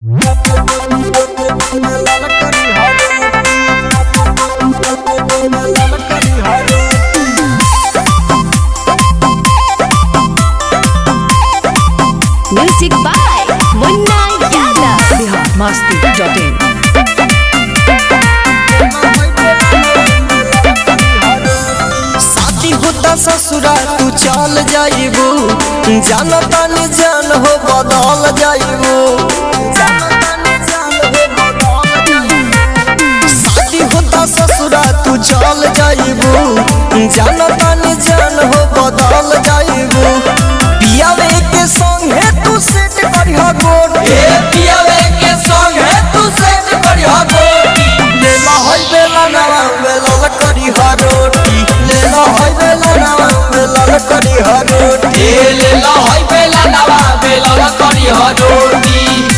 Music by Munna Yadav. Bihar Masti dot in शादी होता ससुरा तू चल जाइबू जान तानी जान हो बदल जाइबू शादी होता ससुरा तू चल जाइबू जान तानी जान हो बदल जाइबू पियावे के संगे तू सेट करिहा गोर ए पियावे के संगे तू सेट करिहा गोटी ले ला होई बेला नवा बेला करिहा रोटी ले ला होई बेला नवा बेला करिहा रोटी ले ला होई बेला नवा बेला करी हरोटी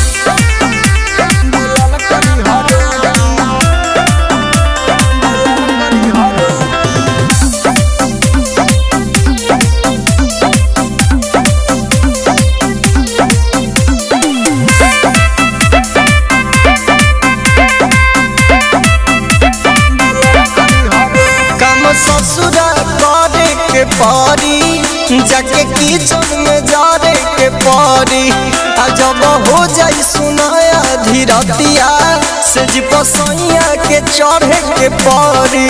काम ससुरा करे के पारी जाके किचन में जारे के पारी आ जब हो जाई सुनाया धीरतिया से जी पसैया के चढ़े के पारी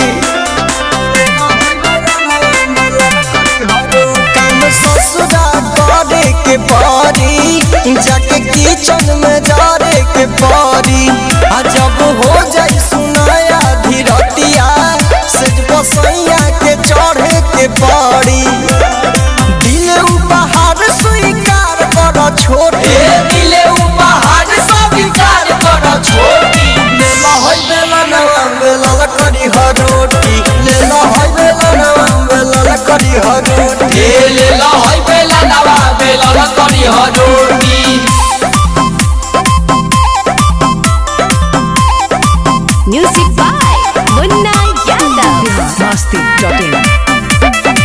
काम ससुरा करे के पारी जाके किचन में जारे के पारी आ जब हो जाई सुनाया धीरतिया से बसैया के चढ़े के पारी दिल उपहार स्वीकार कर छोटे ए दिले उपहार सब विचार कर छोटी लेला होई बेला नवा बेला करी हरोटी लेला होई बेला नवा बेला करी हरोटी ए ले ला होई बेला नवा बेला करी हरोटी Music by Munna Yadav. Bihar Masti dot in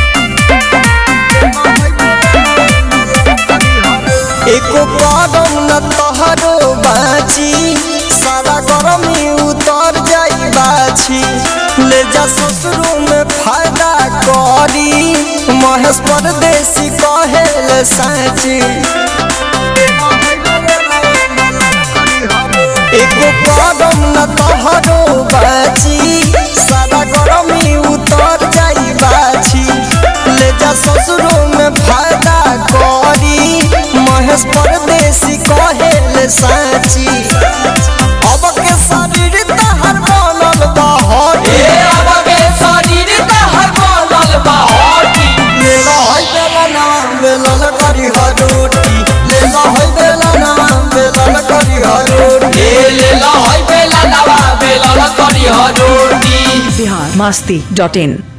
एको कदम न तहरो बाची सारा गरमी उतर जाई बाची ले जा ससुरो में फायदा करी महेश परदेसी कहे ले साची एको कदम न तहरो बाची सारा गरमी उतर जाई बाची ले जा ससुरो में फायदा करी महेश परदेसी कहे ले साची अब के शरीर तहर बनल बहर ए अब के शरीर तहर बनल बाहटी लेला होई बेला नाम बेला करी हरोटी लेला होई बेला नाम बेला करी हरोटी ए ले ला होई बेला नवा बेला करी हरोटी बिहार मस्ती डॉट इन